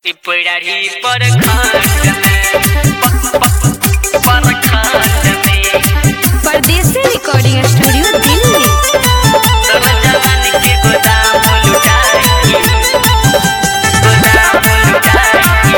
पिपरारी पर खाट में पर खाट में परदेसी रिकॉर्डिंग स्टूडियो दिल्ली तोरा जवानी के गोदाम लुटाई गोदाम लुटाई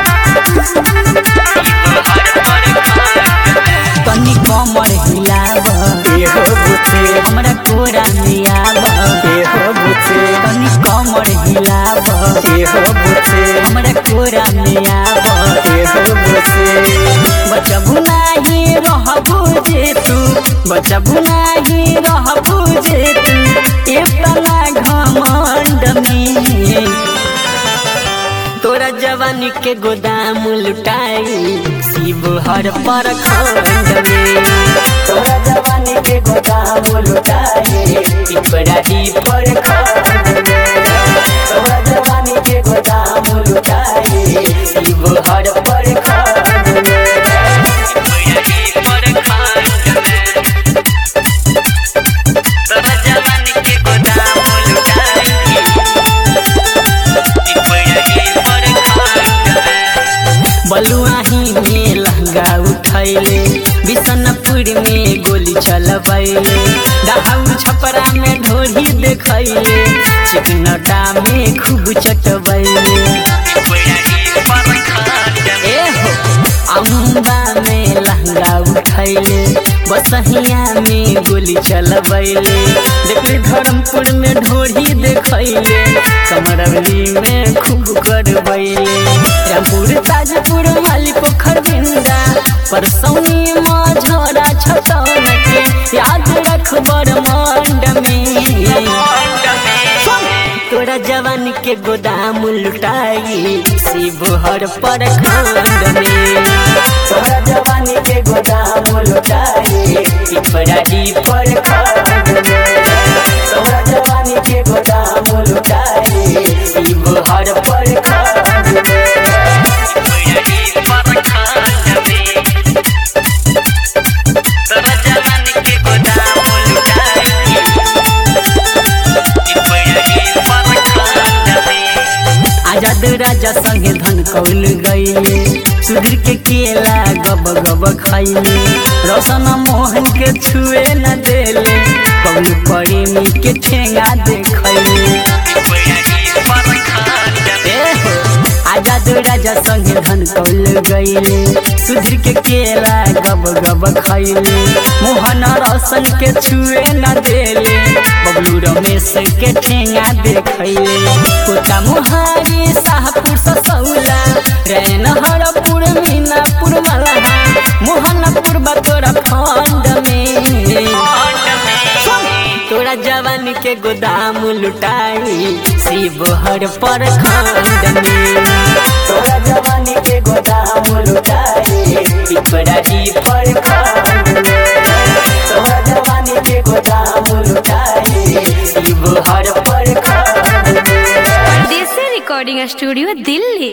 हर पर खाट में तनी कमर हिलाब एहो बुचे हमरा कोरा मियाब एहो बुचे तनी कमर हिलाब एहो बुचे हमरा कोरा मियाब एहो बुचे बचबू नाही रहबू जे तू बचबू नाही रहबू जे तू इतना घमंड में तोरा जवानी के गोदाम लुटाई शिव हर पर खंड में तोरा जवानी के गोदाम लुटाई पिपराही पर खंड में तोरा जवानी के गोदाम लुटाई शिव हर पर खंड में पिपरारी पर खाट में तोरा जवानी के गोदाम लुटाई पिपरारी पर खाट में बलुआही में लहंगा उठैले बिशनपुर में गोली चलबैले दहाउ छपरा में ढोली देखैले चिकनटा में खूब चटबैले पिपरारी पर खाट में ए हो अम्बा में लहंगा उठैले बसहिया में गोली चलबैले देखले धर्मपुर में ढोली देखैले कमरवली में खूब करबैले रामपुर ताजपुर माली पोखर बिंदा परसौनी मझोरा छतौन के याद रख मंड में तोरा जवान के गोदाम लुटाई शिव हर पर खंड में तोरा जवान के गोदाम लुटाई पिपराही पर खंड में तोरा जवान के गोदाम लुटाई शिव हर पर खंड में पिपरारी पर खाट में तोरा जवानी के गोदाम लुटाई पिपरारी पर खाट में आजाद राजा संगे धन कौल गईले सुधीर के केला गब गब खैले रोशन मोहन के छुए न देले बबलू प्रेमी के ठेंगा देखैले पिपरारी पर खाट में ए हो, आजाद राजा संगे धन कौल गईले सुधीर के केला गब गब खैले मोहन रोशन के छुए न देले बबलू रमेश के ठेंगा देखैले कोटा मुहारी शाहपुर ससौला रैन हरपुर मीनापुर मलहा मोहनपुर बतोरा खंड में तोरा जवान के गोदाम लुटाई शिव हर पर खंड में तोरा जवान के गोदाम लुटाई पिपराही पर खंड में तोरा जवान के गोदाम लुटाई शिव हर पर खंड में परदेसी रिकॉर्डिंग स्टूडियो दिल्ली